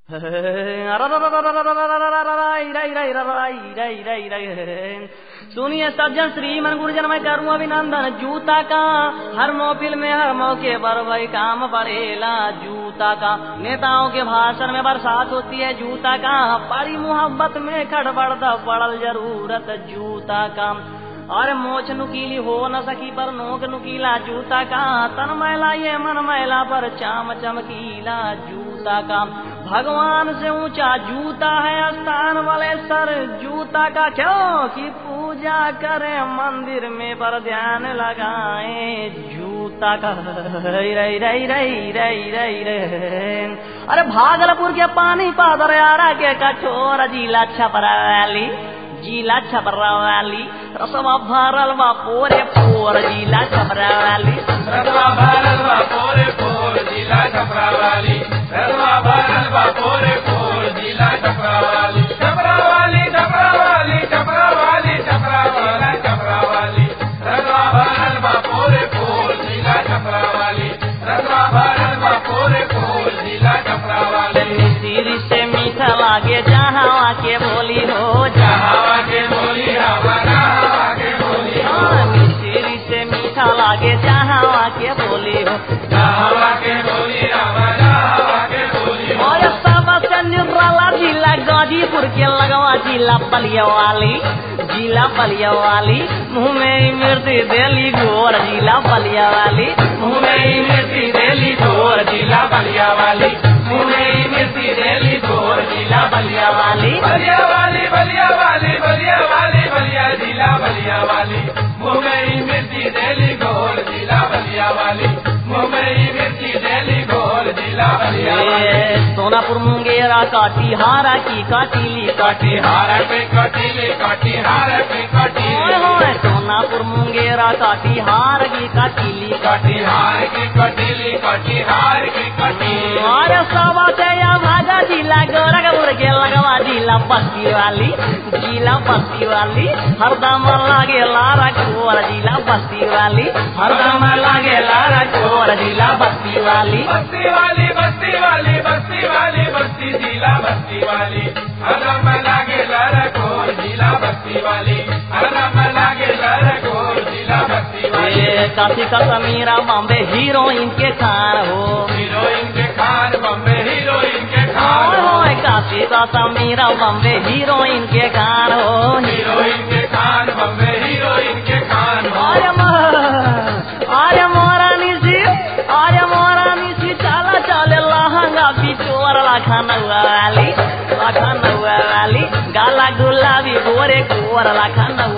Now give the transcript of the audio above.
सुनिए सज्जन श्रीमन गुरुजन मैं करूँ अभिनंदन जूता का हर मोबिल में हर मौके पर वही काम पड़ेला जूता का नेताओं के भाषण में बरसात होती है जूता का पारी मोहब्बत में खड़बड़ पड़ल जरूरत जूता का और मोछ नुकीली हो न सकी पर नोक नुकीला जूता का तन मैला ये मन मैला पर चाम चमकीला जूता का भगवान से ऊंचा जूता है स्थान वाले सर जूता का क्यों कि पूजा करे मंदिर में पर ध्यान लगाए जूता का रई रई रई रई रई रई रे अरे भागलपुर के पानी पादर यारा के कठोर जिला छपराली जिला छपरावाली रसवा भरल बा पोरे पोर जिला छपरावाली रसवा भरल बा पोरे पोर जिला छपरावाली रसवा भरल बा पोरे पोर जिला छपरावाली छपरावाली छपरावाली छपरावाली छपरावाली छपरावाली रसवा भरल बा पोरे पोर जिला छपरावाली रसवा भरल बा पोरे पोर जिला छपरावाली सिर से मीठा लागे जहाँ के बोली हो हवा के बोली हवा हवा के बोली सिर से मीठा लागे जहाँ के बोली हो हवा के बोली हवा हवा के बोली और सबसे निराला जिला गाजीपुर के लगवा जिला बलिया वाली जिला बलिया वाली मुँह में मिर्ची देली गोर जिला बलिया वाली मुँह में मिर्ची देली गोर जिला बलिया वाली मुँह में मिर्ची देली गोर जिला बलिया वाली बलिया वाली बलिया वाली बलिया वाली बलिया जिला बलिया वाली मुंबई मिर्ची दिल्ली गोल जिला बलिया वाली मुंबई मिर्ची दिल्ली गोल जिला बलिया वाली ए, सोनापुर मुंगेरा काटीहारा की काटीली काटी कटिहार पे कटिले कटिहार पे ओए कटिले होए सोनापुर मुंगेरा काटीहार की काटीली कटिहार की कटिले कटिहार की कटिले अरे सवा से या भागा जिला गोरखपुर के लगवा जिला बस्ती वाली जिला बस्ती वाली हरदम लागे लारा कोर जिला बस्ती वाली हरदम लागे लारा कोर जिला बस्ती वाली बस्ती वाली बस्ती वाली बस्ती वाली बस्ती जिला बस्ती वाली हरम लागे लरकोर जिला बस्ती वाली हरम लागे लरकोर जिला बस्ती वाली ए, काशी का समीरा बॉम्बे हीरोइन के खान हो हीरोइन के खान बम्बे हीरोइन के खान ओए होए काशी का समीरा बॉम्बे हीरोइन के खान हो हीरोइन के खान बम्बे हीरोइन के खान आर्य आर्य मोरा निशी आर्य मोरा निशी चाला चाले लहंगा बिचोर लाखन वाली लाखन वाली गाला गुलाबी गोरे गोर लाखन